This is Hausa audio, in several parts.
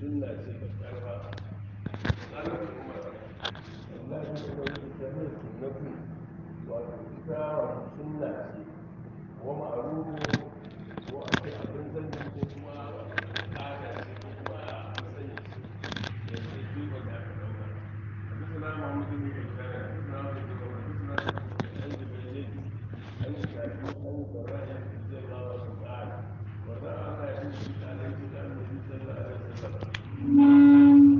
sunna ce ka karfa tsanar umar Allah ya ce wani jami'a sunnatu wato ita wato sunna ce wa ma'arufu ko a ce abin zanni ko kuma wato al'ada ce ko kuma a sanya ce da ke duba da aka dauka حدثنا محمد بن بشار حدثنا عبد الله حدثنا عن جبريل عن الشافعي عن البراء رضي الله عنه قال وراى على يوسف عليه السلام النبي صلى الله عليه وسلم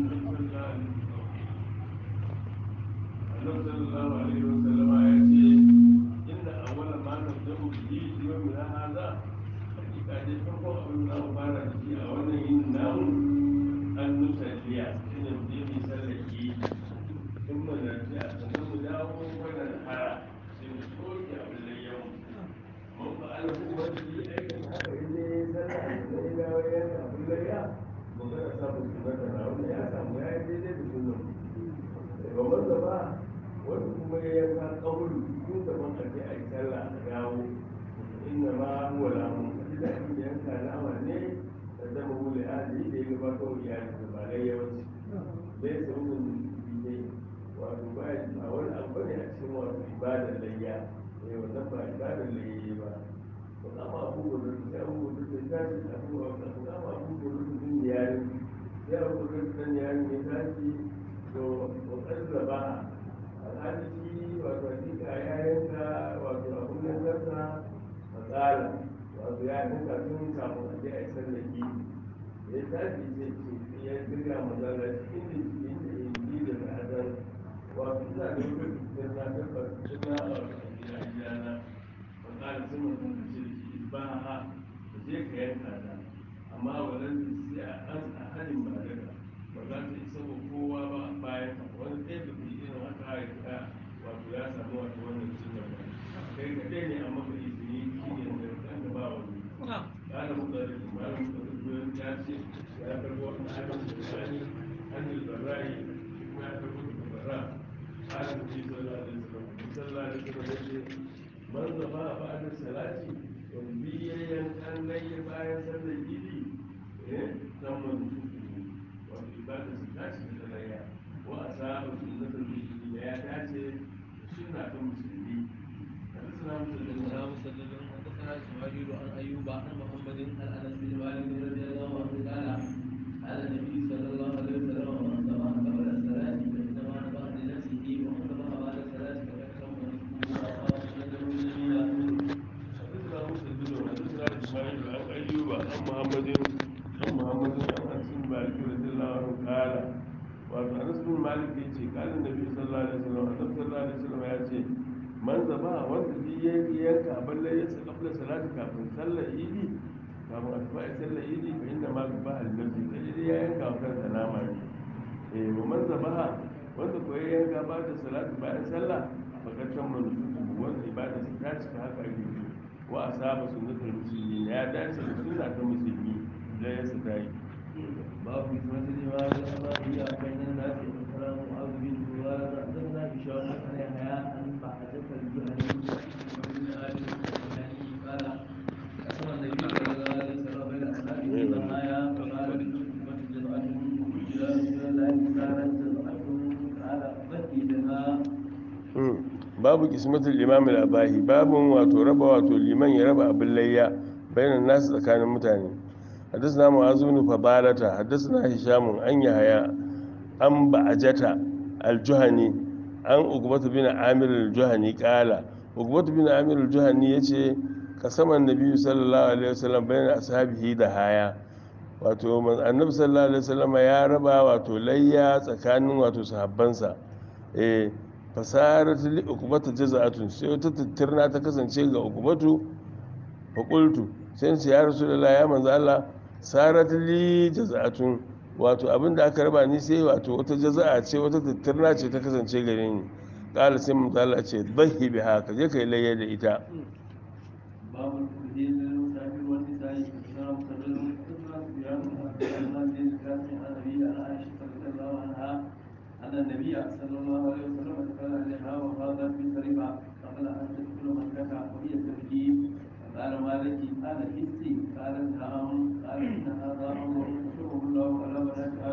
النبي صلى الله عليه وسلم يأتي إن أول ما نبدأ به يومنا هذا حقيقة دي فرقوا أبنى مبارك في أولا إنه أن نسلي إن الدين يسلي ثم نرجع ثم نداوم وننحر سنسوك أبن اليوم من فعله وجهي أيضا هذا إذا سلع إلى وياك أبن اليوم magana samun sunata na wanda ya samu ya yi daidai da sunan ba wanda ba wanda kuma ya yanka kauru tun da man kaje a yi sallah a dawo inna ma huwa lamun kaji da abin da yanka nama ne da zama wule ahli da ya gabata wa iyali da ba lai yawanci bai sauran ne wato ba a wani abu ne a cikin wato ibadar layya eh wannan ba ibadar layya ba amma abubuwan da suke abubuwan da suke tashi abubuwan da suke amma abubuwan da suke yari ya abubuwan da suke yari ya tashi to kokar da ba alhali shi wato hakika ya yanka wato abun nan zarta matsala wato ya yanka tun kafin a je a yi sallaki ya tashi ce ce ya dirga matsala cikin da inda inji da ta'adar wato ina da lokacin da na tabbata na a gidana matsala sun mutum da ce ba ha da je ka yanka ta amma wannan sai a an a halin ba daga ba za ta isa wa kowa ba bayan wani ɗaya da kuma irin haka ya wato ya samu wato wannan sunna ba kai ka ɗaya ne amma ka izini shi ne da kan da ba wani kana muka da kuma muka da kuma ya ce ya karbo wani abin da sani hannun barra'i kuma ya karbo da barra halin da sallallahu alaihi wasallam sallallahu alaihi wasallam ya ce man zaba ba'da salati biyayyen an laye bayan sallar gidi eh saman wato ibada su dace da layya wa a saba sunnatar musulmi da ya dace da sunna ta musulmi hadisna musulmi حدثنا مسدد حدثنا اسماعيل عن ايوب عن محمد عن انس بن مالك رضي الله عنه قال قال النبي صلى الله عليه وسلم من ذبح قبل الصلاه فانما ذبح لنفسه ومن ذبح بعد الصلاه فقد تم نفسه واصاب سنته جميلا حدثنا مسدد حدثنا اسماعيل عن ايوب عن محمد عن محمد عن انس بن مالك رضي الله عنه قال wato anas bin malik ya ce kalin nabi sallallahu alaihi wasallam annabi sallallahu alaihi wasallam ya ce man zaba wanda bi ya yanka balle ya sa kabla salati kafin sallar idi kafin a tafi sallar idi fa inda ma ba al nabi sai ya yanka wa kansa nama ne eh wa man zaba wanda ko ya yanka ba da salati bayan sallah fakat tamman wanda ibada ta cika haka ake yi wa asaba sunnatul muslimin ya dace da sunna ta musulmi da ya sa dai باب حكمة الإمام الأربعية بين الناس والسلام معاذ بن جبال حدثنا هشام عن يحيى عن بعدة الجهني وابن آل الجهني قال قسم النبي صلى الله عليه وسلم بين أصحابه ضحايا فقال حكمة جزعة إلى رسول الله كانت جزعة قال بكي لها babu kismatul imam al-abahi babun wato raba wato liman ya raba abin layya bayanan nasu tsakanin mutane حدثنا معاذ بن فضالة حدثنا هشام عن يحيى عن بعجة الجهني عن عقبة بن عامر الجهني قال عقبة بن عامر الجهني يتي قسم النبي صلى الله عليه وسلم بين أصحابه دهايا wato annabi sallallahu alaihi wasallam ya raba wato layya tsakanin wato sahabbansa eh fasarat li ukbata jaza'atun sai wata tattirna ta kasance ga ukbatu fa qultu sai ce ya rasulullah ya manzo Allah sarat li jaza'atun wato abinda aka raba ni sai wato wata jaza'a ce wata tattirna ce ta kasance gare ni kala sai manzo Allah ce dhahi biha ka je kai layya da ita باب الدين للمسافر والنساء إسلام سبيل الإسلام صيام الرحمن بن القاسم عن أبي عن عائشة رضي الله عنها أن النبي صلى الله عليه وسلم دخل عليها وهذا في سريعة قبل أن تدخل مكة وهي تبكي قال ما لك قال حسي قالت نعم قال إن هذا أمر يكتبه الله على بنات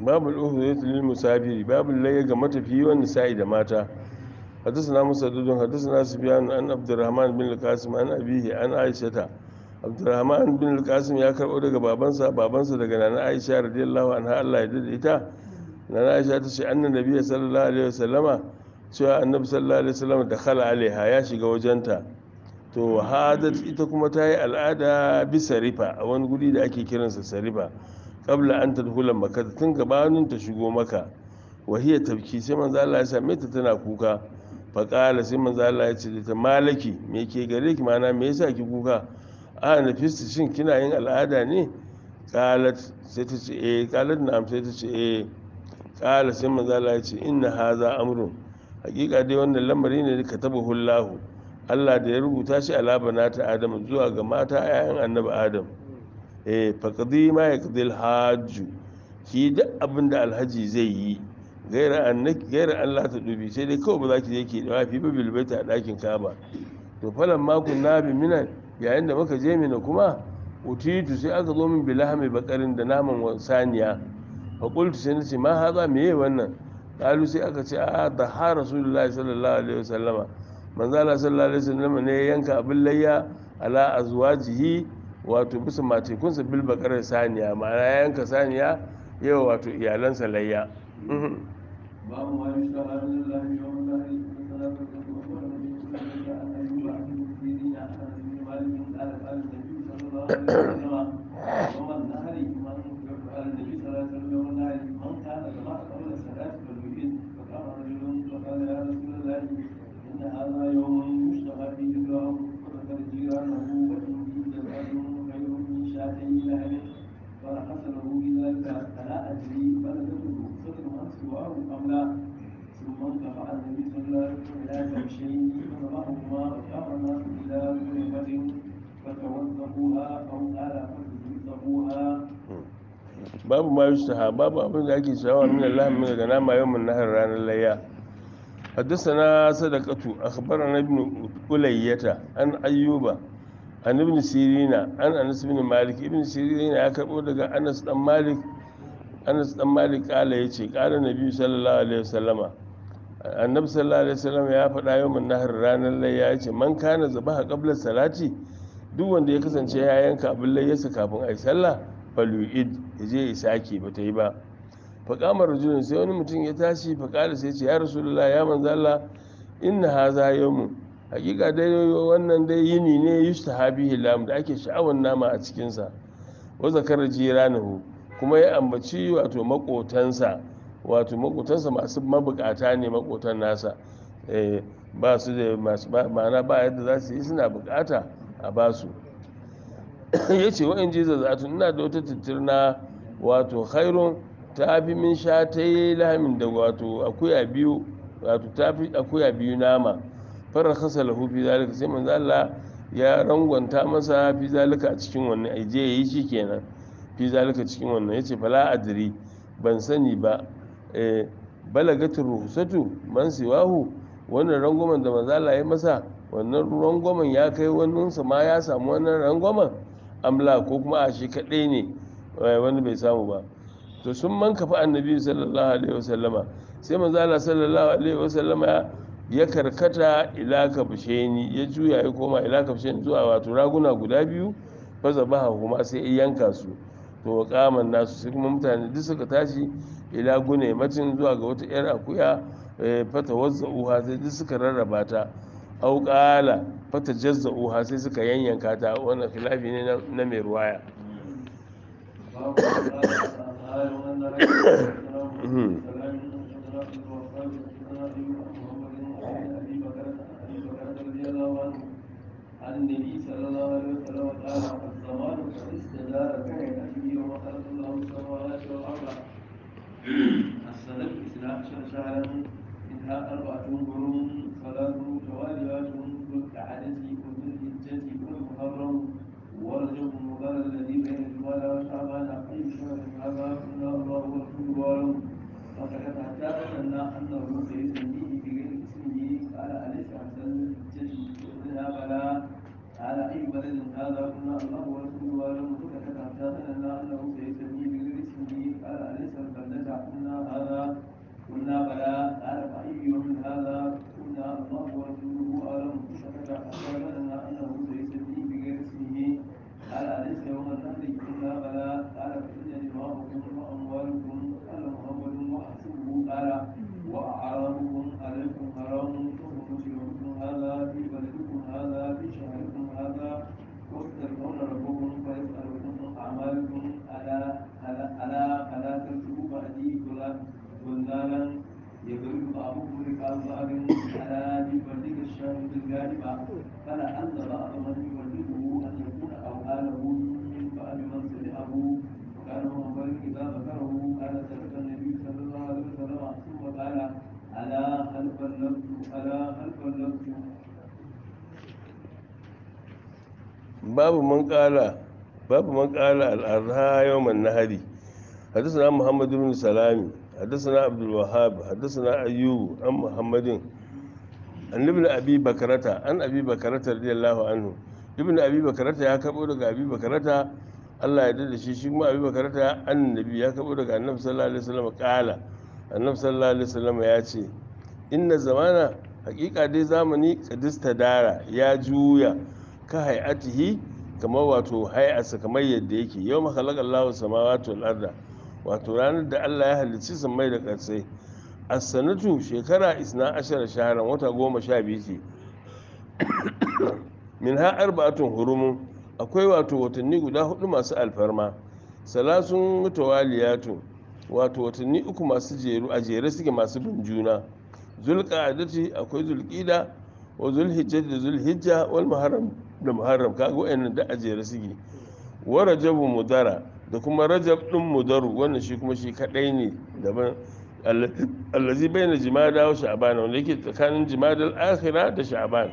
babu al-uhudiyatu lil musafiri babu layya ga matafiyi wanda sa'i da mata حدثنا مسدد حدثنا سفيان عن عبد الرحمن بن القاسم عن أبيه عن عائشة عبد الرحمن بن القاسم ya karɓo daga babansa babansa daga nana Aisha radiyallahu anha Allah ya dade ita nana Aisha ta ce annan nabiyyi sallallahu alaihi wasallama cewa annabi sallallahu alaihi wasallam da khala alaiha ya shiga wajenta to hadat ita kuma ta yi al'ada bisa rifa a wani guri da ake kiransa sarifa qabla an tadkhula makka tun gabanin ta shigo maka wahiyar tabki sai manzo Allah ya same ta tana kuka faƙala sai manzo Allah ya ce da ta malaki me ke gare ki mana me yasa ki kuka a nafisti shin kina yin al'ada ne qalat sai ta ce eh qalat na'am sai ta ce eh qala sai manzo Allah ya ce inna haza amrun hakika dai wannan lamari ne da katabahu Allah Allah da ya rubuta shi ala banata Adam zuwa ga mata ayan annabi Adam eh faqdi ma yaqdil hajju ki duk abin da alhaji zai yi gaira Allah ta dubi sai dai kawai ba za ki je ki dawa fi babil baita a ɗakin kaba to falan makon na bi minan yayin da muka je mina kuma utitu sai aka zo min bilahami bakarin da naman saniya fa qultu sai nace ma haza me yayi wannan qalu sai aka ce a da ha rasulullahi sallallahu alaihi wasallama manzo Allah sallallahu alaihi wasallama ne ya yanka abin layya ala azwajihi wato bisa matekunsa bil bakarar saniya ma'ana ya yanka saniya yau wato iyalansa layya باب ما يشتهى من الله يوم النهر والصلاة والسلام على نبينا عن أيوب عن المسلمين عن أنس بن مالك قال قال النبي صلى الله عليه وسلم يوم النهر من قال النبي صلى الله عليه وسلم يوم النهر من كان جماعة قبل الصلاة فليؤذن فقام رجل فقال يا رسول الله إن هذا يوم يشتهى فيه الله وذكر جيرانه وإني جزاء خير من شاتي لهب فرخص له بذلك فلا أدري بلغته صدر عن سواه أم لا ثم انقطع النبي صلى الله عليه وسلم إلى كبشين فضربهما وشار الناس إلى ذنبة فتوثقوها أو قال فتوثقوها babu ma yustaha babu abin da ake shawa min Allah min daga nama yawmin nahar ranar layya حدثنا صدقة أخبرنا ابن ألية عن أيوب عن ابن سيرين عن أنس بن مالك ابن سيرين ya karɓo daga Anas dan Malik Anas dan Malik kala yace kala Nabi sallallahu alaihi wasallama Annabi sallallahu alaihi wasallam ya faɗa yawmin nahar ranar layya yace man kana zabaha qabla salati duk wanda ya kasance ya yanka abin layyarsa kafin ayi sallah falu'id ya je ya sake ba ta yi ba faƙamar rajulun sai wani mutum ya tashi faƙala sai ce ya rasulullah ya manzo Allah inna haza yawmu hakika dai wannan dai yini ne yustahabihi lam da ake sha'awar nama a cikin sa wa zakara jiranahu kuma ya ambaci wato makotansa wato makotansa masu mabukata ne makotan nasa eh ba su da masu ma'ana ba yadda za su yi suna bukata a basu ya ce wa'in ji zazzatun ina da wata tattirna wato khairun ta fi min sha ta yi lahamin da wato akuya biyu wato ta fi akuya biyu nama farar kasa lahu fi zalika sai manzo Allah ya rangwanta masa fi zalika a cikin wannan ai je yi shi kenan fi zalika cikin wannan yace fala adri ban sani ba eh balagatul ruhsatu man siwahu wannan rangwamen da manzo Allah ya masa wannan rangwamen ya kai wannan sa ma ya samu wannan rangwamen amla ko kuma a shi kadai ne wani bai samu ba to sun man kafa annabi sallallahu alaihi wasallama sai manzo Allah sallallahu alaihi wasallama ya karkata ila kafsheni ya juya ya koma ila kafsheni zuwa wato raguna guda biyu fa zabaha kuma sai ya yanka su to kaman nasu sai kuma mutane duk suka tashi ila gune macin zuwa ga wata yar akuya fata wazza'uha sai duk suka rarraba ta au qala fata jazza'uha sai suka yanyanka ta wannan khilafi ne na mai ruwaya باب ما قال وأن رجلا عن النبي صلى الله عليه وسلم قال الزمان قد استدار كان فيه وخلق الله السماوات والارض السنه اثنا عشر شهرا منها اربعه قرون ثلاث تواليات ذو القعده وذو الحجه والمحرم ورجب مضار الذي بين الجمال وشعبان اي شهر هذا كنا الله ورسوله فقد حتى ظننا انه سيسميه بغير اسمه قال اليس احسن الحجه منها بلى قال اي بلد هذا كنا الله ورسوله اعلم فكتب حتى ظننا انه سيسميه بغير اسمه قال اليس البلده ورسوله أعلم فسكت حتى ظن أنه سيسمي بغير اسمه قال أليس يوم النهر إلا بلى قال فإن دماؤكم وأموالكم قال محمد وحسبه قال وأعراضكم عليكم حرام وحرمت يومكم هذا في بلدكم هذا في شهركم هذا وتلقون ربكم فيسألكم أعمالكم ألا ألا ألا ألا ترجعوا بعدي ظلالا يضرب بعضكم رقاب بعض على يبلغ الشاهد الغالب فلعل بعض من يبلغه أن يكون أوهاله من بعد من سمعه وكان عمر إذا ذكره قال سلك النبي صلى الله عليه وسلم ثم قال ألا هل بلغت ألا هل بلغت babu man kala babu man kala al-adha yawman nahari حدثنا محمد بن سلام حدثنا عبد الوهاب حدثنا ايوب عن محمد عن ابن ابي بكرة عن ابي بكرة رضي الله عنه ابن ابي بكرة ya karbo daga abi bakarata Allah ya dade shi shi kuma abi bakarata annabi ya karbo daga annabi sallallahu alaihi wasallam kala annabi sallallahu alaihi wasallam ya ce inna zamana hakika dai zamani kadista dara ya juya ka hay'atihi kamar wato hay'arsa kamar yadda yake yau makhalaqa Allahu samawati wal arda wato ranar da Allah ya halicci sammai da ƙarsai as-sanatu shekara isna ashara shaharan wata goma sha biyu ce min ha arba'atun hurumun akwai wato watanni guda hudu masu alfarma salasun mutawaliyatun wato watanni uku masu jeru a jere suke masu bin juna zulqa'adati akwai zulqida wa zulhijja da zulhijja wal muharram da muharram kaga wayannan da a jere suke wa rajabu mudara da kuma rajab din mudaru wannan shi kuma shi kadai ne daban allazi baina jimada wa sha'ban wanda yake tsakanin jimadal akhira da sha'ban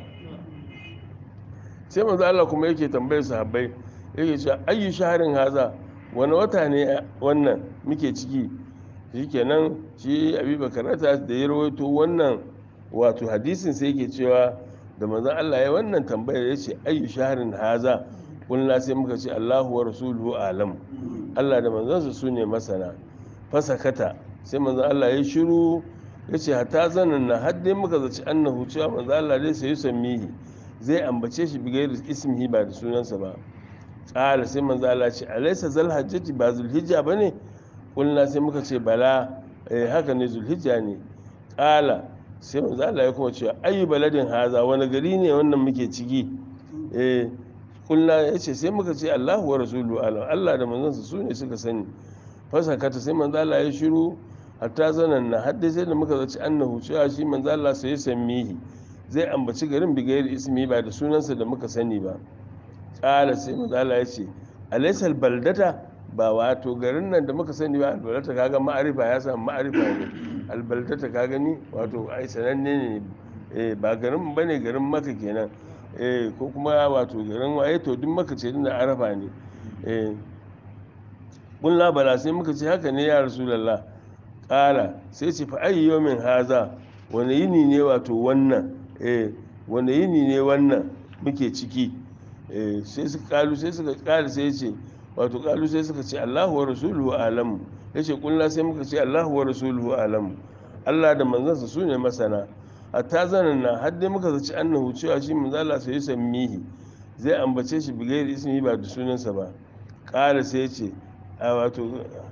sai manzo Allah kuma yake tambayar sahabbai yake cewa ayyu shaharin haza wani wata ne wannan muke ciki shikenan shi abi bakarata da ya rawaito wannan wato hadisin sai yake cewa da manzon Allah ya wannan tambayar ya ce ayyu shaharin haza kulna sai muka ce Allahu wa rasuluhu alam Allah da manzansa su ne masana fasakata sai manzon Allah ya shiru ya ce hata zanen na har dai muka zaci annahu cewa manzon Allah dai sai yusammihi zai ambace shi bigayar ismihi ba da sunansa ba ƙala sai manzon Allah ce alaysa zal hajjati ba zulhijja bane kulna sai muka ce bala eh haka ne zulhijja ne ƙala sai manzon Allah ya kuma ce ayu baladin haza wani gari ne wannan muke ciki eh kulna ya ce sai muka ce Allahu wa rasulu alam Allah da manzansa su ne suka sani fasakata sai manzo Allah ya shiru hatta zanan na hadda sai da muka zaci annahu cewa shi manzo Allah sai ya sammihi zai ambaci garin bigayar ismi ba da sunansa da muka sani ba kala sai manzo Allah ya ce alaysal baldata ba wato garin nan da muka sani ba albaldata kaga ma'arifa ya samu ma'arifa ne albaldata ka gani wato ai sananne ne ba garin bane garin maka kenan eh ko kuma wato garin waye to duk maka ce da arafa ne eh kulla bala sai muka ce haka ne ya rasulullah kala sai ce fa ayi yawmin haza wani yini ne wato wannan eh wani yini ne wannan muke ciki eh sai suka kalu sai suka kala sai ce wato kalu sai suka ce Allahu wa rasuluhu alamu yace kulla sai muka ce Allahu wa rasuluhu alamu Allah da manzansa su ne masana hatta zanen na har dai muka zaci annahu cewa shi manzala sai ya sammihi zai ambace shi bigayar ismi ba da sunansa ba ƙara sai ce a wato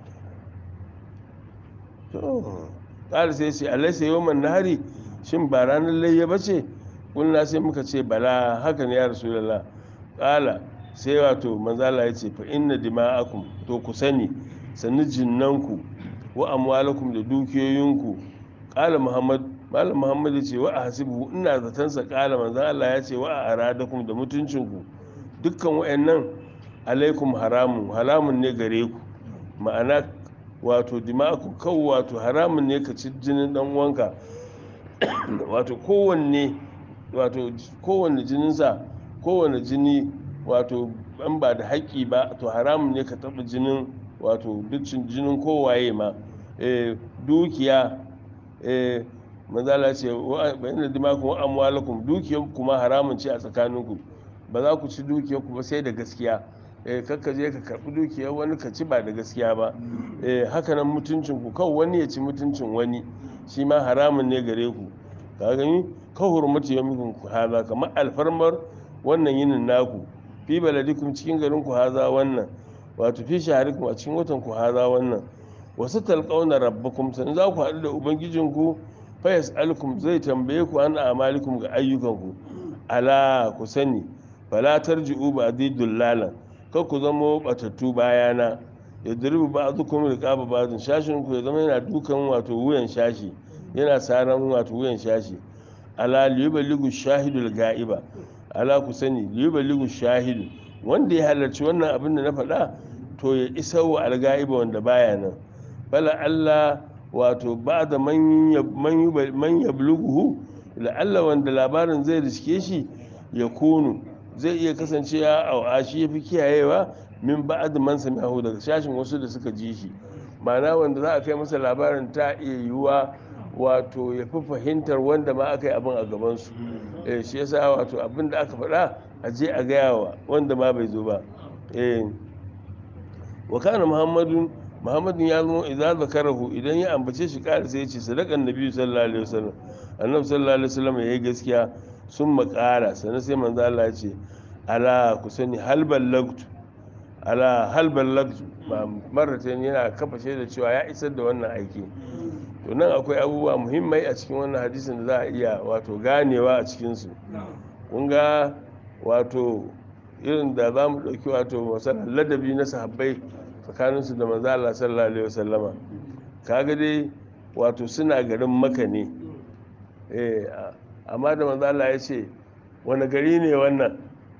ƙara sai ce alaisa yawman nahari shin ba ranar layya ba ce kulna sai muka ce bala haka ne ya rasulullah ƙala sai wato manzala ya ce fa inna dima'akum to ku sani sannu jinnanku wa amwalakum da dukiyoyinku ƙala muhammad malam muhammad ya ce wa a hasibu ina zatansa kala manzan allah ya ce wa a aradakum da mutuncinku dukkan wa'annan alaikum haramun haramun ne gare ku ma'ana wato dima'aku kawo wato haramun ne ka ci jinin dan wanka wato kowanne wato kowanne jininsa kowanne jini wato ban ba da haƙƙi ba to haramun ne ka taɓa jinin wato duk jinin kowaye ma dukiya manzala ce bayan da dimakon wa amwalakum dukiyar kuma haramun ce a tsakaninku ba za ku ci dukiyar ku ba sai da gaskiya eh kakka je ka karbi dukiyar wani ka ci ba da gaskiya ba eh haka nan mutuncin ku kawai wani ya ci mutuncin wani shi ma haramun ne gare ku ka gani ka hurmati yawmikum ku haza kamar alfarmar wannan yinin naku fi baladikum cikin garin ku haza wannan wato fi shaharikum a cikin watan ku haza wannan wasu talqauna rabbakum san za ku haɗu da ubangijinku fa yas'alukum zai tambaye ku an amalikum ga ayyukanku ala ku sani fala tarji'u ba'di dullalan kar ku zama batattu bayana ya duribu ba'dukum riqaba ba'dun shashin ku ya zama yana dukan wato wuyan shashi yana saran wato wuyan shashi ala liyuballigu shahidul ga'iba ala ku sani liyuballigu shahidu wanda ya halarci wannan abin da na faɗa to ya isa wa alga'iba wanda baya nan bala Allah wato ba da man yabluguhu la'alla wanda labarin zai riske shi ya kunu zai iya kasance ya a shi ya fi kiyayewa min ba'ad man sami'ahu daga shashin wasu da suka ji shi ma'ana wanda za a kai masa labarin ta iya yiwuwa wato ya fi fahimtar wanda ma aka yi abin a gabansu eh shi yasa wato abin da aka faɗa a je a gaya wa wanda ma bai zo ba eh wa kana muhammadun muhammadun ya zama idan zakarahu idan ya ambace shi ƙara sai ya ce sadakan nabi sallallahu alaihi wasallam annabi sallallahu alaihi wasallam ya yi gaskiya sun makara sannan sai manzo Allah ya ce ala ku sani hal ballagtu ala hal ballagtu marratan yana kafa da cewa ya isar da wannan aiki to nan akwai abubuwa muhimmai a cikin wannan hadisin da za a iya wato ganewa a cikinsu kun ga wato irin da za mu ɗauki wato masalan ladabi na sahabbai tsakaninsu da manzo Allah sallallahu alaihi wasallama kaga dai wato suna garin maka ne eh amma da manzo Allah ya ce wani gari ne wannan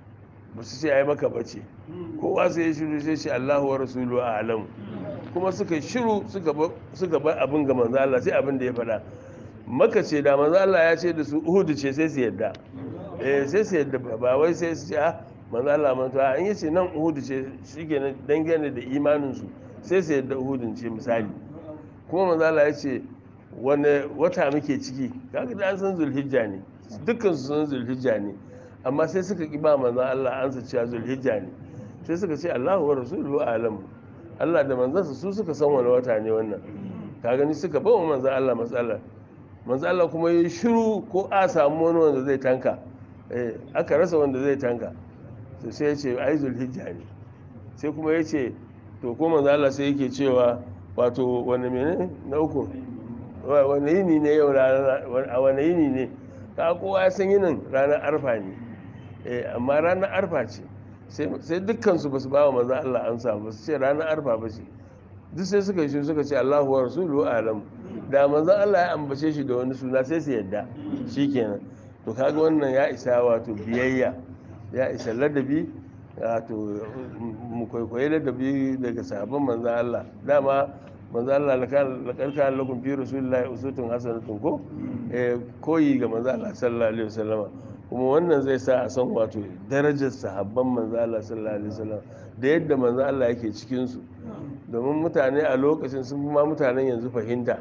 ba su ce ai maka bace kowa sai ya shiru sai shi Allahu wa rasulu a'lamu kuma suka shiru suka bar abin ga manzo Allah sai abin da ya faɗa maka ce da manzo Allah ya ce da su Uhud ce sai su yadda eh sai su yadda ba wai sai su ce ah manzo Allah man to an yace nan Uhud ce shikenan dangane da imanin su sai su yadda Uhud ce misali kuma manzo Allah ya ce wani wata muke ciki kaga da an san Zulhijja ne dukkan su san Zulhijja ne amma sai suka ki ba manzo Allah an sa cewa Zulhijja ne sai suka ce Allahu wa rasuluhu a'lamu Allah da manzansa su suka san wani wata ne wannan ka gani suka bawa manzan Allah matsala manzan Allah kuma yi shiru ko a samu wani wanda zai tanka aka rasa wanda zai tanka to sai ya ce ai zulhijja ne sai kuma ya ce to ko manzan Allah sai yake cewa wato wani mene na uku wani yini ne yau a wani yini ne ka kowa ya san yinin ranar arfa ne amma ranar arfa ce sai dukkansu ba su ba wa maza Allah an samu ba su ce ranar arfa ba ce duk sai suka yi suka ce Allahu wa rasulu alam da manzon Allah ya ambace shi da wani suna sai su yadda shikenan to kaga wannan ya isa wato biyayya ya isa ladabi wato mu kwaikwayi ladabi daga sabon manzon Allah dama manzon Allah laqad kana lakum fi rasulillahi uswatun hasanatun ko koyi ga manzon Allah sallallahu alaihi wasallama kuma wannan zai sa a san wato darajar sahabban manzo Allah sallallahu alaihi wasallam da yadda manzo Allah yake cikin su domin mutane a lokacin sun fi ma mutanen yanzu fahimta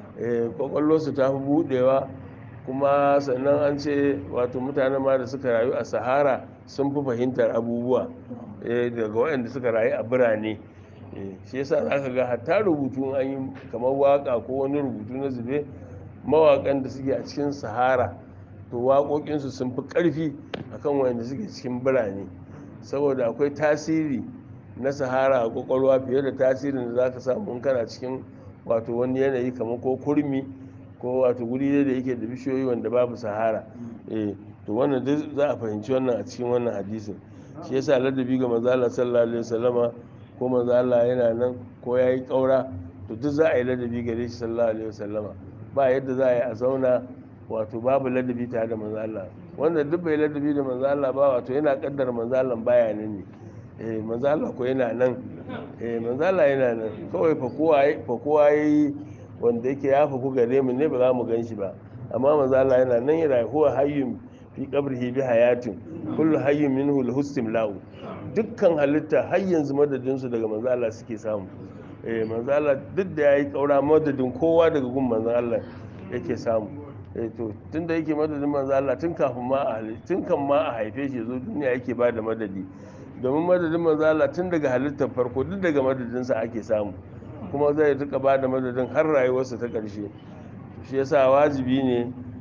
eh su ta fi budewa kuma sannan an ce wato mutanen ma da suka rayu a sahara sun fi fahimtar abubuwa daga waɗanda suka rayu a birane shi yasa za ka ga hatta rubutu an yi kamar waka ko wani rubutu na zube mawaƙan da suke a cikin sahara to waƙoƙinsu sun fi ƙarfi akan wanda suke cikin birane saboda akwai tasiri na sahara a ƙwaƙwalwa fiye da tasirin da za ka samu in kana cikin wato wani yanayi kamar ko kurmi ko wato guri da yake da bishiyoyi wanda babu sahara eh to wannan duk za a fahimci wannan a cikin wannan hadisin shi yasa ladabi ga manzo Allah sallallahu alaihi wasallama ko manzo Allah yana nan ko yayi kaura to duk za a yi ladabi gare shi sallallahu alaihi wasallama ba yadda za a yi a zauna wato babu ladabi tare da manzo Allah wanda duk bai ladabi da manzo Allah ba wato yana kaddara manzo Allah baya nan ne eh manzo Allah ko yana nan eh manzo Allah yana nan kawai fa kowa fa kowa yayi wanda yake ya faku gare mu ne ba za mu gan shi ba amma manzo Allah yana nan yana huwa hayyun fi qabrihi bi hayatin kullu hayyin minhu lahu istimla'u dukkan halitta har yanzu madadin su daga manzo Allah suke samu eh manzo Allah duk da yayi kaura madadin kowa daga gun manzo Allah yake samu to tun da yake madadin manzo Allah tun kafin ma a tun kan ma a haife shi zo duniya yake ba da madadi domin madadin manzo Allah tun daga halittar farko duk daga madadinsa ake samu kuma zai rika ba da madadin har rayuwarsa ta ƙarshe shi yasa wajibi ne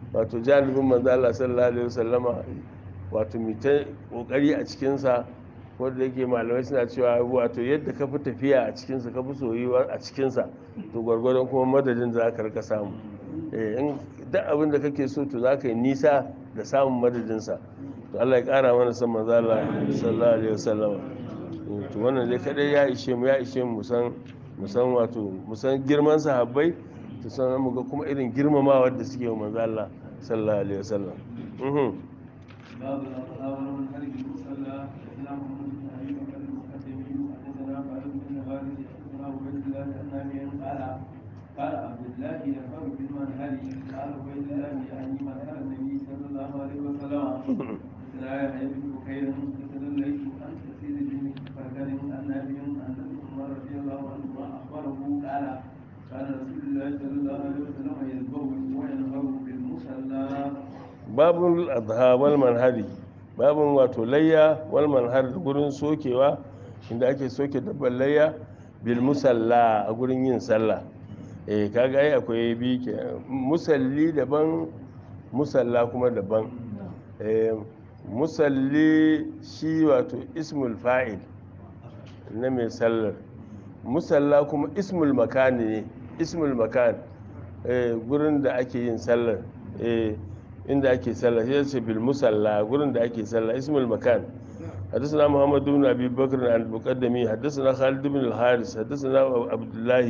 wato janibin manzo Allah sallallahu alaihi wasallama wato mu ta kokari a cikin sa wanda yake malamai suna cewa wato yadda ka fi tafiya a cikin sa ka fi soyuwa a cikin sa to gwargwadon kuma madadin za ka rika samu eh in duk abin da kake so to za ka yi nisa da samun madadin sa to Allah ya kara mana san manzo Allah sallallahu alaihi wasallama to wannan dai kadai ya ishe mu ya ishe mu san musan wato musan girman sahabbai to san mu ga kuma irin girmamawar da suke wa manzo Allah sallallahu alaihi wasallam mhm باب الأطهار من هرج المصلى حدثنا محمد بن أبي بكر المقدمي حدثنا خالد بن الغالي حدثنا عبيد الله النافع قال قال عبد الله يفر بالمنهل قال عبيد الله يعني منهل النبي صلى الله عليه وسلم حدثنا يحيى بن بكير حدثنا الليث عن كثير بن فرقد عن نافع عن ابن عمر رضي الله عنهما أخبره قال كان رسول الله صلى الله عليه وسلم يذبح وينهر بالمصلى babun adha wal manhari babun wato layya wal manhar da gurin sokewa inda ake soke dabbar layya bil musalla a gurin yin sallah eh kaga ai akwai bi ke musalli daban musalla kuma daban eh musalli shi wato ismul fa'il na mai sallar musalla kuma ismul makani ne ismul makan eh gurin da ake yin sallar eh inda ake sallah sai ce bil musalla gurin da ake sallah ismul makan حدثنا محمد بن ابي بكر عن المقدمي حدثنا خالد بن الحارث حدثنا عبد الله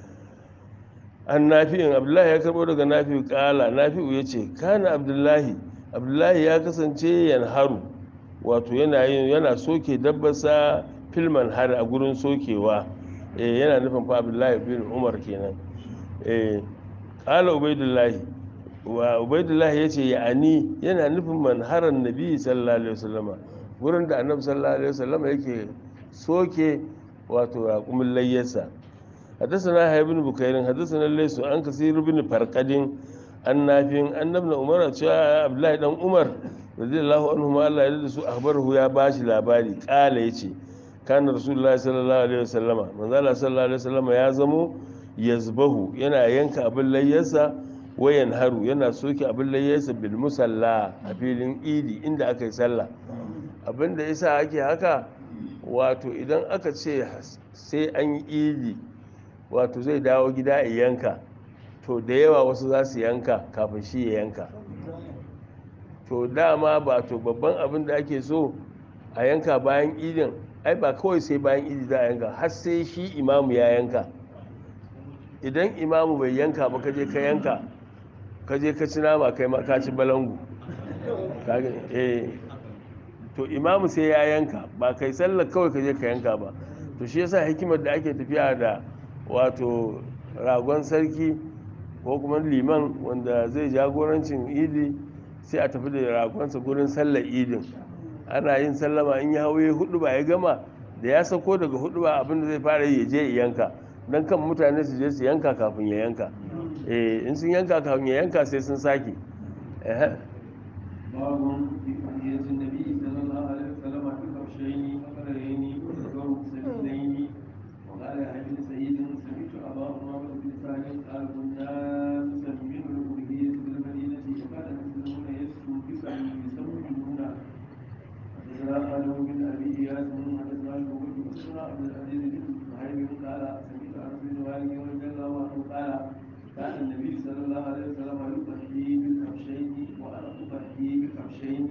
an nafi'in abdullahi ya karbo daga nafi'u kala nafi'u ya ce kana abdullahi abdullahi ya kasance yanharu wato yana yin yana soke dabbarsa filman har a gurin sokewa eh yana nufin fa abdullahi bin umar kenan eh kala ubaidullahi wa ubaidullahi ya ce ya'ani yana nufin manharan nabi sallallahu alaihi wasallama gurin da annabi sallallahu alaihi wasallama yake soke wato raƙumin layyarsa حدثنا يحيى بن بكير حدثنا ليس عن كثير بن فرقد عن نافع أن ابن عمر جاء عبد الله بن عمر رضي الله عنهما الله يرضى سو أخبره يا باشي لاباري قال يجي كان رسول الله صلى الله عليه وسلم من الله صلى الله عليه وسلم يا زمو يزبه yana yanka abin layyarsa wayan haru yana soke abin layyarsa bil musalla a filin idi inda aka yi sallah abin da yasa ake haka wato idan aka ce sai an yi idi wato zai dawo gida a yanka to da yawa wasu za su yanka kafin shi ya yanka to dama ba to babban abin da ake so a yanka bayan idin ai ba kawai sai bayan idi za a yanka har sai shi imamu ya yanka idan imamu bai yanka ba kaje ka yanka kaje ka ci nama kai ma ka ci balangu to imamu sai ya yanka ba kai sallar kawai kaje ka yanka ba to shi yasa hikimar da ake tafiya da wato ragon sarki ko kuma liman wanda zai jagorancin idi sai a tafi da ragonsa gurin sallar idin ana yin sallama in ya hauye hudu ba ya gama da ya sako daga hudu ba abinda zai fara yi ya je yanka don kan mutane su je su yanka kafin ya yanka eh in sun yanka kafin ya yanka sai sun sake باب في حديث النبي صلى الله عليه وسلم في كبشين وقرين وذكر سبيلين وقال يا ابن سعيد سمعت ابا امامه بن سالم قال كنا نسمين الالوهيه بالمدينه وكان المسلمون يسكن بسعي يسمونون حدثنا خالد بن ابي اياس حدثنا الزهري حدثنا عبد العزيز بن صهيب قال سمعت انس بن مالك رضي الله عنه قال كان النبي صلى الله عليه وسلم يضحي بالكبشين وانا اضحي بالكبشين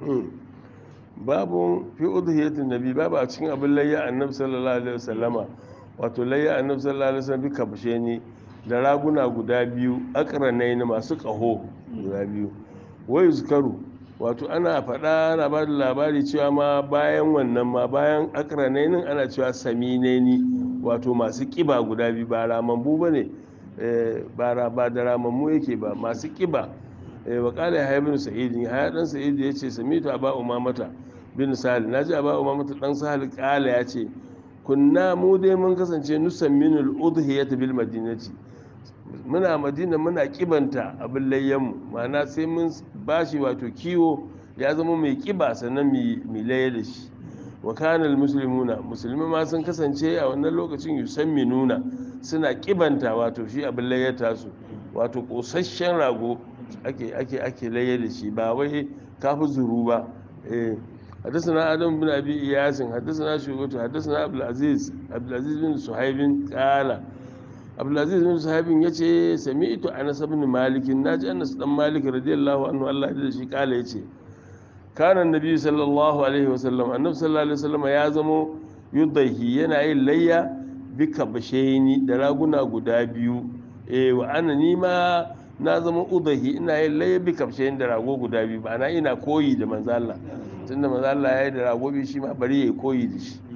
babu fi udhiyatin nabi babu a cikin abin layya annabi sallallahu alaihi wasallama wato layya annabi sallallahu alaihi wasallam bi kabshe ni da raguna guda biyu akranai ne masu kaho guda biyu wai zukaru wato ana faɗa ana ba da labari cewa ma bayan wannan ma bayan akranai nin ana cewa saminaini wato masu kiba guda biyu ba ramammu ba ne ba ba da ramammu yake ba masu kiba wa kala ya bin sa'id ya dan sa'id ya ce samitu aba umamata bin sahal naji aba umamata dan sahal kala ya ce kunna mu dai mun kasance nusamminul udhiyat bil madinati muna madina muna kibanta abin layyanmu ma'ana sai mun bashi wato kiwo ya zama mai kiba sannan mai laye da shi wa kanal muslimuna musulmi ma sun kasance a wannan lokacin yusamminuna suna kibanta wato shi abin layyata su wato kosasshen rago ake ake ake laye da shi ba wai kafi zuru ba eh حدثنا آدم بن أبي إياس حدثنا شعبة حدثنا عبد العزيز عبد العزيز بن صهيب قال عبد العزيز بن صهيب يجي سمعت أنس بن مالك ناجي أنس بن مالك رضي الله عنه الله يجزيه شي قال يجي كان النبي صلى الله عليه وسلم النبي صلى الله عليه وسلم ya zamo yudaihi yana yin layya bika bashaini da raguna guda biyu eh wa ana nima na zama udahi ina yin layya bika bashaini da rago guda biyu ba na ina koyi da manzo Allah tunda manzo Allah ya yi da rago biyu shi ma bari ya koyi da shi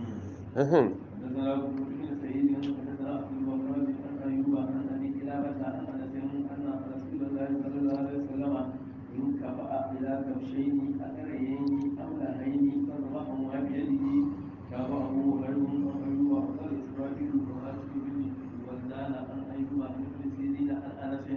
حدثنا ابو بكر بن سعيد حدثنا عبد الوهاب عن ايوب عن ابي كلابه عن انس ان رسول الله صلى الله عليه وسلم انكفأ الى كبشين اثريين املهين فذبحهما بيده تابعه غير وايوب وقال اسرائيل وهاشم بن ولدان عن ايوب عن ابن سيرين عن انس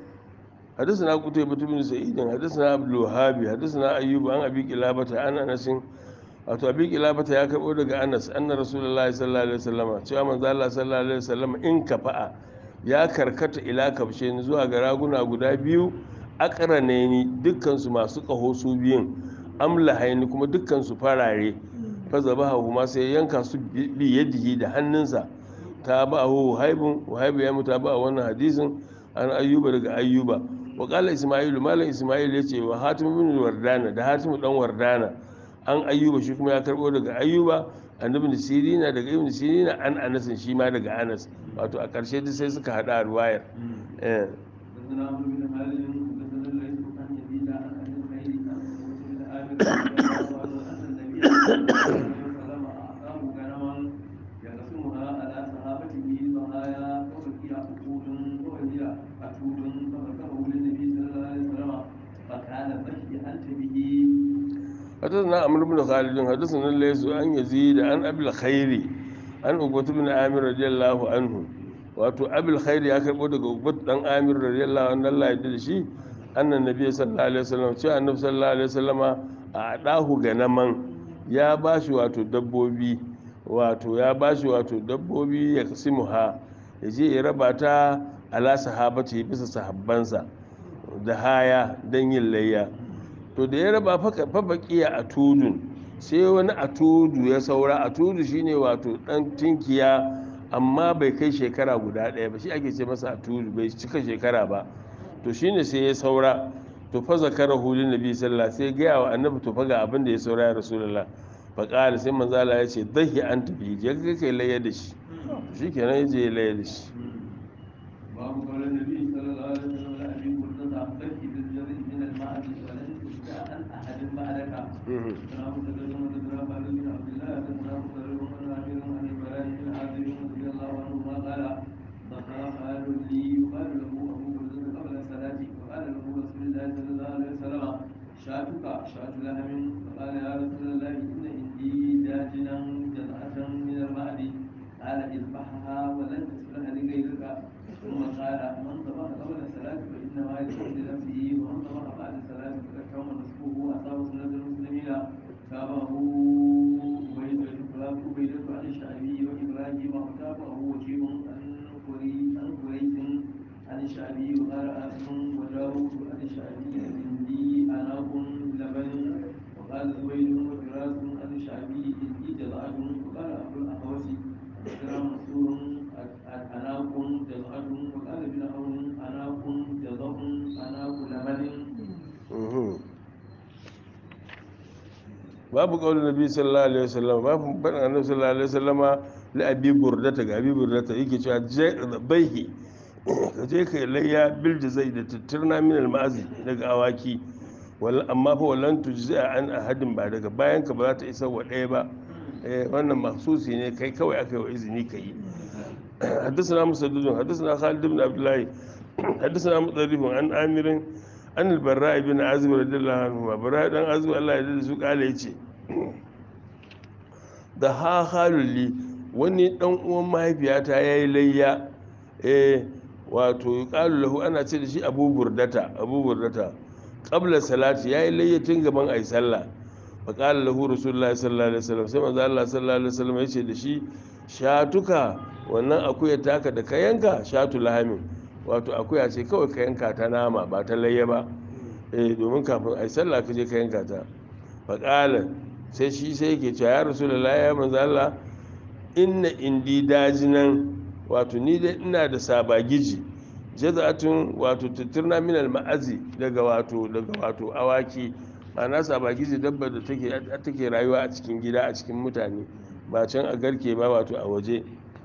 حدثنا قتيبة بن سعيد حدثنا عبد الوهاب حدثنا أيوب عن أبي قلابة عن أنس wato abi kilabata ya karbo daga anas anna rasulullahi sallallahu alaihi wasallam cewa manzo Allah sallallahu alaihi wasallam in kafa'a ya karkata ila kabshe ni zuwa ga raguna guda biyu aqrane ni dukkan su masu kaho su biyun amlahaini kuma dukkan su farare fa zabahu ma sai yanka su bi yadihi da hannunsa ta ba hu haibun haibu ya muta ba wannan hadisin an ayyuba daga ayyuba wa qala isma'ilu malam isma'il yace wa hatim ibn wardana da hatim dan wardana an ayyuba shi kuma ya karbo daga ayyuba annabi da sirina daga ibn sirina an anas shi ma daga anas wato a ƙarshe duk sai suka hada ruwayar eh حدثنا عمرو بن خالد حدثنا الليث عن يزيد عن ابي الخير عن مسلم بن عامر رضي الله عنه ان النبي صلى الله عليه وسلم اعطاه غنما يقسمها على صحابته البهايا وبقي عقود وهي عقود فذكره للنبي صلى الله عليه وسلم فكان بشي انت به حدثنا عمرو بن خالد حدثنا الليث عن يزيد عن ابي الخير عن عقبة بن عامر رضي الله عنه wato abil khair ya karbo daga ubat dan amir radiyallahu anhu Allah ya da shi annan nabi sallallahu alaihi wasallam cewa annabi sallallahu alaihi wasallama a dahu ganaman ya bashi wato dabbobi wato ya bashi wato dabbobi ya kasimuha ya je ya raba ta ala sahabati bisa sahabbansa da haya dan yin layya to da ya raba fa baqiya a tudun sai wani atudu ya saura atudu shine wato dan tinkiya amma bai kai shekara guda ɗaya ba shi ake ce masa atudu bai cika shekara ba to shine sai ya saura to fa zakara hulun nabi sallallahu sai gaya wa annabi to fa ga abin da ya saura ya rasulullah fa qala sai manzo Allah ya ce dahi an tafi je ka kai layya da shi shikenan ya je ya layya da shi باب قول النبي صلى الله عليه وسلم لأبي بردة بك بالجري من الماء ولن تشجع عن أحد بعدك سلام تدرهم وتدرهم على بن عبد الله سلام تدرهم عن عامر عن البراء بن عازب رضي الله عنهما قال ذكر قال لي يقال له أبو بردة قبل الصلاة وقال له رسول الله صلى الله عليه وسلم شاتك شات لهم فقال يا رسول الله إن عندي داجنا جزعة من الماء قال اذبحها ولن تصلح لغيرك ثم قال من ذبح قبل الصلاة فإنما يدعو لنفسه ومن ذبح بعد الصلاة فقد كون نصفه أصاب سنة المسلمين تابعه عبيدة عن الشعبي وإبراهيم وتابعه وكيع عن عن قريش عن الشعبي وقال آسم وداود عن الشعبي عندي أناق لبن وقال زبيد وفراس عن الشعبي عندي جزعة وقال أبو الأحوص حدثنا منصور أناق جزعة وقال ابن عون أناق جزع أناق لبن babu kaulin nabi sallallahu alaihi wasallam babu barin annabi sallallahu alaihi wasallama la abi burdata ga abi burdata yake cewa baihi ka je ka layya bil jazai da tattirna min al ma'azi daga awaki wal amma fa wallan tujza an ahadin ba daga bayan ka ba za ta isa wa ɗaya ba eh wannan mahsusi ne kai kawai aka yi wa izini ka yi حدثنا مسدد حدثنا خالد بن عبد الله حدثنا مطرف عن عامر عن البراء بن عازب رضي الله عنهما براء بن عازب الله يرضى su kale yace da ha halulli wani dan uwan mahaifiyata yayi layya eh wato yuqalu lahu ana ce da shi Abu Burdata Abu Burdata qabla salati yayi layya tun gaban ayi sallah fa qala lahu rasulullahi sallallahu alaihi wasallam sai manzo Allah sallallahu alaihi wasallam yace da shi shatuka wannan akuya taka da ka yanka shatu lahamin wato akuya ce kawai ka yanka ta nama ba ta layya ba eh domin kafin a yi sallah ka je ka yanka ta faƙala sai shi sai yake cewa ya rasu da ya manzo Allah inna indi dajinan wato ni dai ina da sabagiji jaza'atun wato tutturna min ma'azi daga wato daga wato awaki ma'ana sabagiji dabba da take take rayuwa a cikin gida a cikin mutane ba can a garke ba wato a waje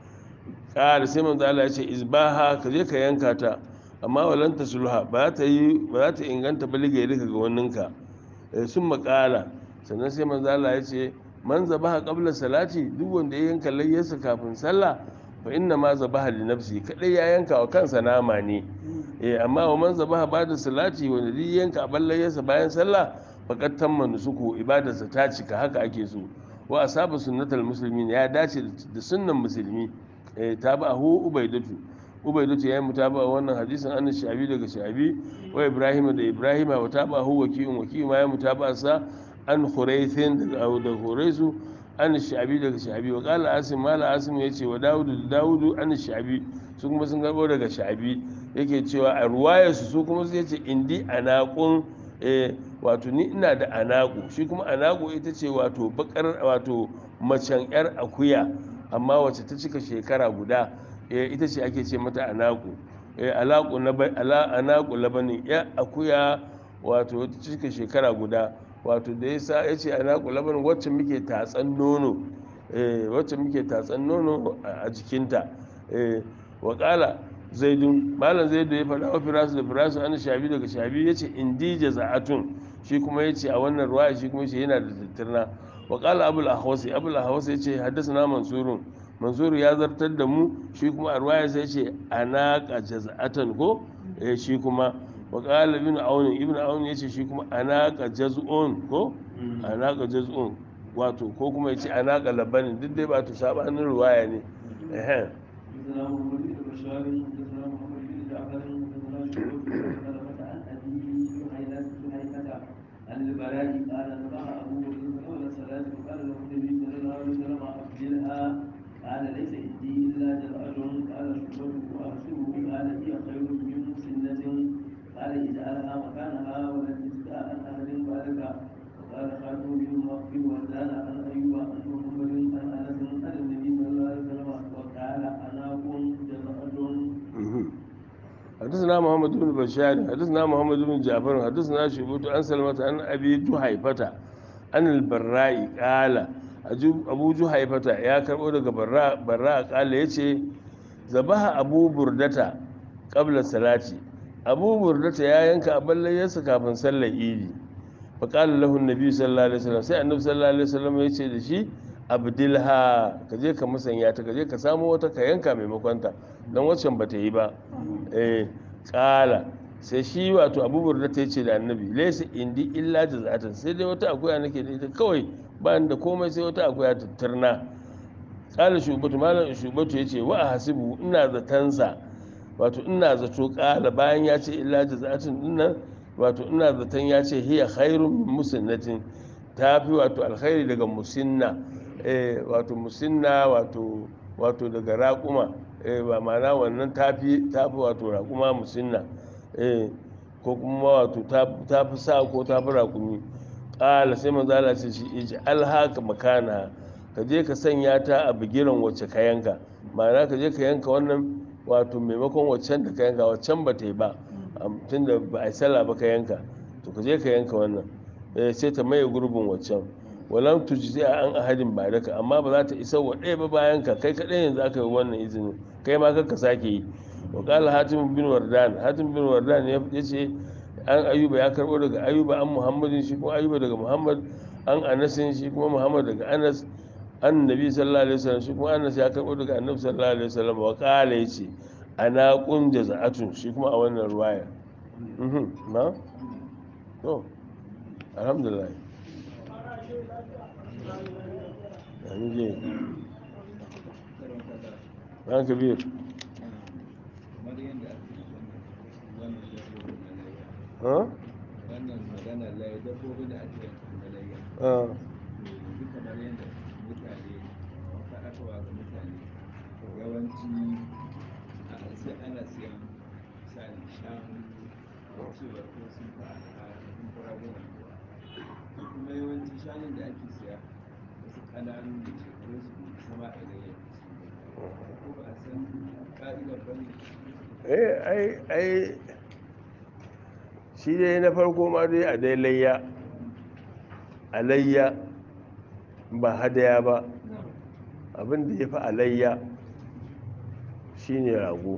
ƙara sai manzo Allah ya ce izbaha ka je ka yanka ta amma walan ta sulha ba ta yi ba za ta inganta balige duka ga waninka sun makala sannan sai manzo Allah ya ce man zabaha qabla salati duk wanda ya yanka layyarsa kafin sallah fa inna ma zabaha li nafsi kadai ya yanka wa kansa nama ne eh amma wa man zabaha ba'da salati wanda duk yanka abin layyarsa bayan sallah faqad tamma nusuku ibadarsa ta cika haka ake so wa asaba sunnatal muslimin ya dace da sunnan musulmi eh tabahu ubaidatu ubaidatu ya yi mutaba wannan hadisin an shabi daga shabi wa ibrahim da ibrahim wa tabahu wakiyun wakiyun ma ya mutaba sa an khuraithin daga da khuraisu an shabi daga shabi wa qala asim mala asim yace wa daudu da daudu an shabi su kuma sun garbo daga shabi yake cewa a ruwayar su su kuma su yace indi anaqun eh wato ni ina da anaku shi kuma anaku ita ce wato bakar wato macen yar akuya amma wacce ta cika shekara guda ita ce ake ce mata anaku alaku anaku labanin ya akuya wato ta cika shekara guda wato da yasa ya ce anaku labanin wacce muke tatsan nono wacce muke tatsan nono a jikinta wakala zaidun malam zaidu ya faɗa wa firasu da firasu an shabi daga shabi ya ce indija za'atun shi kuma ya ce a wannan ruwa shi kuma ce yana da tattirna wakala abul ahwasi abul ahwasi ya ce haddasa na mansurun mansuru ya zartar da mu shi kuma a ruwaya sai ce anaka jaz'atan ko eh shi kuma wa qala ibn aun ibn aun yace shi kuma anaka jaz'un ko anaka jaz'un wato ko kuma yace anaka labanin duk dai ba to sabanin ruwaya ne eh البراء قال نبع أبو بكر قبل الصلاة وقال له النبي صلى الله عليه وسلم أفضلها قال ليس عندي إلا جرأة قال شعبته وأحسبه قال هي خير من مسنة قال اجعلها مكانها ولن تستاء عن أحد بعدك وقال خاتم بن مغفر وزال عن أيوب عن محمد عن أنس عن النبي صلى الله عليه وسلم وقال أنا كنت جرأة حدثنا محمد بن بشار حدثنا محمد بن جعفر حدثنا شعبة عن سلمة عن أبي جحيفة عن البراء قال abu juhaifata ya karbo daga barra kala ya ce zabaha abu burdata kabla salati abu burdata ya yanka abin layyarsa kafin sallar idi fa kala lahu nabi sallallahu alaihi wasallam sai annabi sallallahu alaihi wasallam ya ce da shi abdilha ka je ka musanya ta ka je ka samu wata ka yanka maimakon ta dan waccan bata yi ba eh kala sai shi wato abu burdata ya ce da annabi laysa indi illa jazatan sai dai wata akuya nake da ita kawai ba da komai sai wata akwai ta turna kala shubatu malam shubatu ya ce wa a hasibu ina zatansa wato ina zato kala bayan ya ce illa jazatin dinnan wato ina zaton ya ce hiya khairun musinnatin ta fi wato alkhairi daga musinna eh wato musinna wato wato daga raƙuma eh ba ma'ana wannan ta fi wato raƙuma musinna eh ko kuma wato ta fi sa ko ta fi raƙumi ƙala sai manzo Allah ce shi iji alhaka makana ka je ka sanya ta a bigiran wacce ka yanka ma'ana ka je ka yanka wannan wato maimakon waccan da ka yanka waccan ba ta yi ba tun da ba a yi sallah ba ka yanka to ka je ka yanka wannan sai ta maye gurbin waccan walam tujzi a an ahadin ba daka amma ba za ta isa wa ɗaya ba bayan ka kai kaɗai yanzu aka yi wannan izinin kai ma ka sake yi wa qala hatim bin wardan hatim bin wardan ya ce an ayuba ya karbo daga ayuba an muhammadin shi kuma ayuba daga muhammad an anasin shi kuma muhammad daga anas an nabi sallallahu alaihi wasallam shi kuma anas ya karbo daga annabi sallallahu alaihi wasallam wa qala yace ana kun jaza'atun shi kuma a wannan ruwaya mhm na to alhamdulillah yani je ran kabir wannan magana lai dabbobi da ake layya yanzu kamar yadda mutane faɗakarwa ga mutane yawanci a sai ana siyan ɗan cewa ko sun fa a cikin faragunan ruwa kuma yawanci shanun da ake siya wasu ƙananu da shekarun su bai sama a ilayya ko ba a san ƙa'idar ba ne eh ai ai shi dai na farko ma dai a dai layya alayya ba hadaya ba abin da ya fi alayya shine rago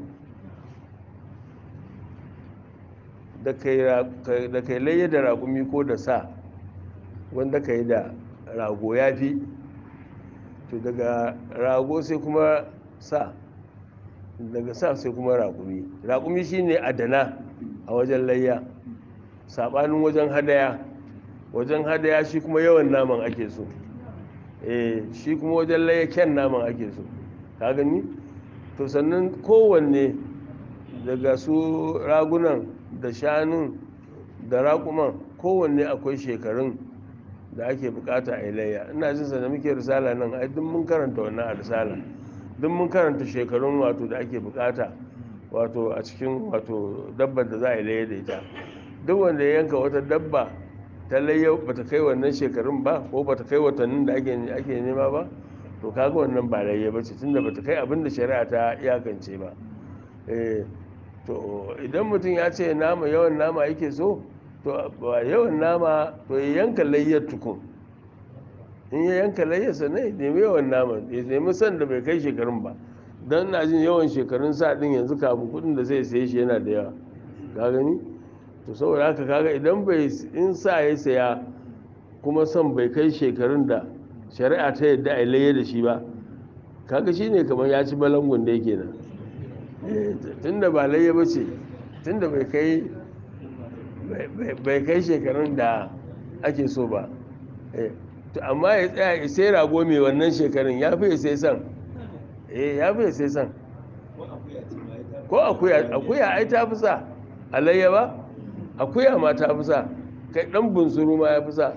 da kai layya da raƙumi ko da sa wanda ka yi da rago ya fi to daga rago sai kuma sa daga sa sai kuma raƙumi raƙumi shine adana a wajen layya saɓanin wajen hadaya wajen hadaya shi kuma yawan naman ake so eh shi kuma wajen layya kyan naman ake so ka gani to sannan kowanne daga su ragunan da shanun da raƙuman kowanne akwai shekarun da ake bukata a layya ina jin sa da muke risala nan ai duk mun karanta wannan a risala duk mun karanta shekarun wato da ake bukata wato a cikin wato dabbar da za a yi layya da ita duk wanda ya yanka wata dabba ta layya bata kai wannan shekarun ba ko bata kai watannin da ake ake nema ba to kaga wannan ba layya ba ce tunda bata kai abin da shari'a ta iyakance ba eh to idan mutum ya ce nama yawan nama yake so to ba yawan nama to ya yanka layyar tukun in ya yanka layyarsa ne ya nemi yawan nama ya nemi san da bai kai shekarun ba don na jin yawan shekarun sa din yanzu kafin kudin da zai saye shi yana da yawa ka gani to saboda haka kaga idan bai in sa ya saya kuma son bai kai shekarun da shari'a ta yadda a layya da shi ba kaga shine kamar ya ci balangun da yake nan tunda ba layya ba ce tunda bai kai bai kai shekarun da ake so ba amma ya tsaya ya sai rago mai wannan shekarun ya fi ya sai san eh ya fi ya sai san ko akuya akuya ai ta fi sa alayya ba akuya ma ta fi sa kai dan bunsuru ma ya fi sa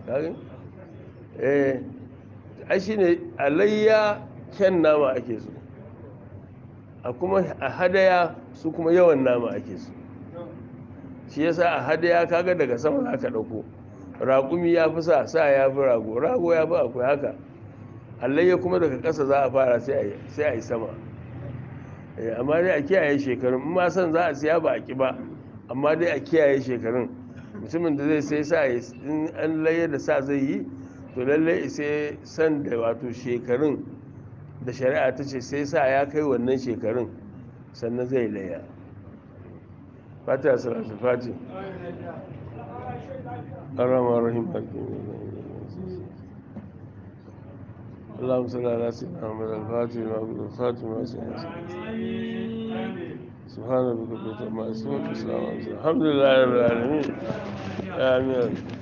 eh ai shine alayya kyan nama ake so a kuma a hadaya su kuma yawan nama ake so shi yasa a hadaya kaga daga sama za ka ɗauko raƙumi ya fi sa sa ya fi rago rago ya fi akwai haka allayya kuma daga ƙasa za a fara sai a yi sama amma dai a kiyaye shekarun in ma san za a siya ba a ƙi ba amma dai a kiyaye shekarun mutumin da zai sai sa in an layya da sa zai yi to lallai sai san da wato shekarun da shari'a ta ce sai sa ya kai wannan shekarun sannan zai layya fata salatu fati arama rahim اللهم صل على سيدنا محمد الفاتح لما قلت الخاتم ما سبحان ربك رب العزة عما يصفون وسلام على المرسلين الحمد لله رب العالمين آمين